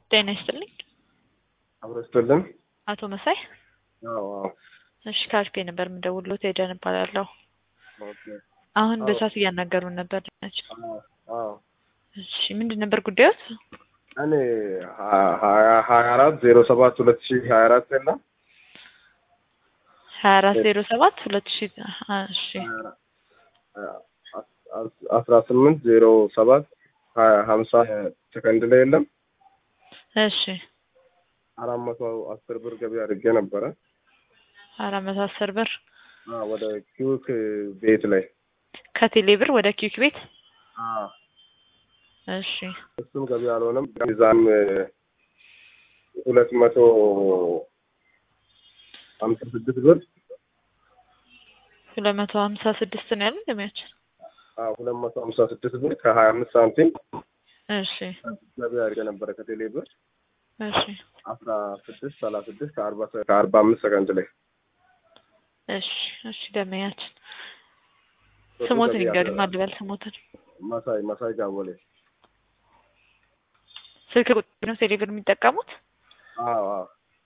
ጤና ይስጥልኝ። አብሮ ይስጥልን። አቶ መሳይ አዎ አዎ። እሺ ከአርፌ ነበር የምደውልዎት ኤደን እባላለሁ። ኦኬ። አሁን አዎ። በሰዓት እያናገሩን ነበር ናቸው። አዎ አዎ። እሺ ምንድን ነበር ጉዳዮት? እኔ ሀ- ሀያ ሀያ አራት ዜሮ ሰባት ሁለት ሺህ ሀያ አራት የለም ሀያ አራት ዜሮ ሰባት ሁለት ሺ እሺ አስራ ስምንት ዜሮ ሰባት ሀያ ሀምሳ ሰከንድ ላይ የለም እሺ አራት መቶ አስር ብር ገቢ አድርጌ ነበረ አራት መቶ አስር ብር አዎ፣ ወደ ኪውክ ቤት ላይ ከቴሌ ብር ወደ ኪክ ቤት አዎ። እሺ እሱም ገቢ አልሆነም። እዛም ሁለት መቶ ሀምሳ ስድስት ብር ሁለት መቶ ሀምሳ ስድስት ነው ያለን ደሚያችን አዎ፣ ሁለት መቶ ሀምሳ ስድስት ብር ከሀያ አምስት ሳንቲም እሺ ገቢ አድርጌ ነበረ ከቴሌ ብር እሺ አስራ ስድስት ሰላሳ ስድስት ከአርባ ሰ- ከአርባ አምስት ሰከንድ ላይ እሺ እሺ ደመያችን ስሞትን ይንገሩኝ ማልበል ስሞትን መሳይ መሳይ ጋቦሌ ስልክ ቁጥር ነው ቴሌ ብር የሚጠቀሙት አዎ አዎ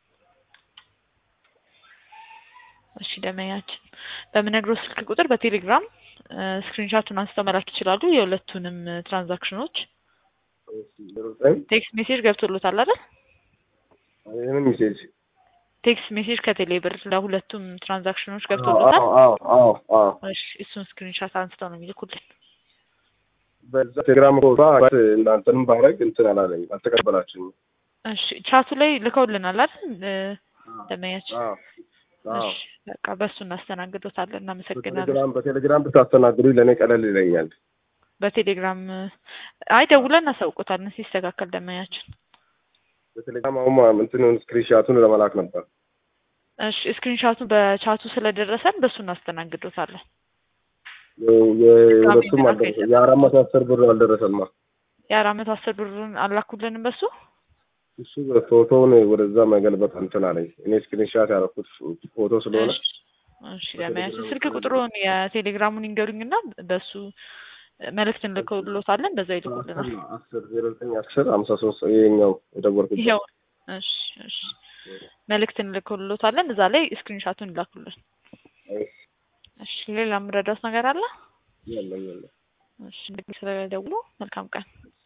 እሺ ደመያችን በምነግረው ስልክ ቁጥር በቴሌግራም ስክሪንሻቱን አንስተው መላክ ይችላሉ። የሁለቱንም ትራንዛክሽኖች ዜሮ ዘጠኝ ቴክስት ሜሴጅ ገብቶሎታል አይደል? ይህንን ሜሴጅ ቴክስት ሜሴጅ ከቴሌ ብር ለሁለቱም ትራንዛክሽኖች አዎ ገብቶሎታል። አዎ አዎ አዎ እሺ እሱን ስክሪንሻት አንስተው ነው የሚልኩልን። በዛ ቴሌግራም ቦታ እናንተንም ባረግ እንትን አላለኝ አልተቀበላችሁኝ። እሺ ቻቱ ላይ ልከውልናል አይደል? እ፣ ደመያችን አዎ አዎ እሺ በቃ በእሱ እናስተናግዶታለን። እናመሰግናለን። በቴሌግራም በቴሌግራም ብታስተናግዱኝ ለእኔ ቀለል ይለኛል። በቴሌግራም አይ ደውለን እናሳውቆታለን ሲስተካከል ደመያችን። በቴሌግራም አሁን ማ- እንትኑን ስክሪንሻቱን ለመላክ ነበር። እሺ ስክሪንሻቱ በቻቱ ስለደረሰን በእሱ እናስተናግዶታለን። የ- የሁለቱም ድጋሚ አልደረሰ የአራት መቶ አስር ብር አልደረሰማ። የአራት መቶ አስር ብሩን አላኩልንም በሱ እሱ ፎቶውን ወደዛ መገልበጥ እንትን አለኝ። እኔ ስክሪንሻት ያደረኩት ፎቶ ስለሆነ እሺ ለማያችን ስልክ ቁጥሩን የቴሌግራሙን ይንገሩኝና በሱ መልእክት እንልክሎታለን። በዛ ይልኩልናል። አስር ዜሮ ዘጠኝ አስር ሀምሳ ሶስት ይሄኛው የደወልኩት ይኸው እሺ እሺ መልእክት እንልክሎታለን። እዛ ላይ ስክሪንሻቱን ይላኩልን። እሺ ሌላ የምረዳት ነገር አለ? የለም የለም እሺ ስለደውሉ መልካም ቀን።